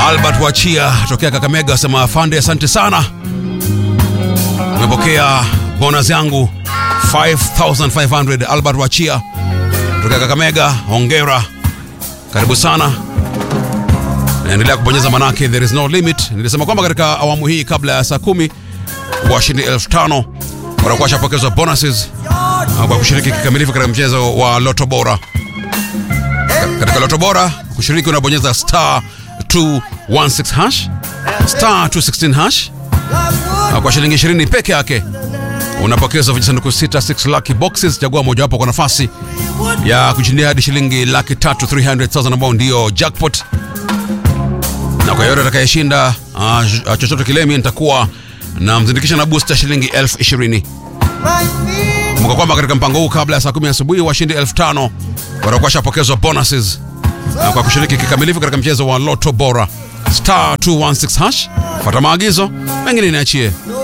Albert Wachia tokea Kakamega asema afande, asante sana, umepokea bonus yangu 5500 Albert Wachia tokea Kakamega, hongera, karibu sana. Naendelea kubonyeza manake there is no limit. Nilisema kwamba katika awamu hii kabla ya saa kumi washindi elfu tano watakuwa washapokezwa bonuses uh, kwa kushiriki kikamilifu katika mchezo wa Loto Bora. Ka- Katika Loto Bora kushiriki unabonyeza star 216 hash star 216 hash na kwa shilingi 20 peke yake unapokezwa vijisanduku 66 lucky boxes. Chagua mojawapo kwa nafasi ya kushindia hadi shilingi laki tatu 300,000 ambao ndio jackpot na kwa yote atakayeshinda uh, chochote kile mimi nitakuwa na mzindikisha na booster shilingi elfu ishirini kumbuka kwamba katika mpango huu kabla ya saa kumi asubuhi washindi elfu tano watakuwa washapokezwa bonuses uh, kwa kushiriki kikamilifu katika mchezo wa loto bora star 216 hash fata maagizo mengine niachie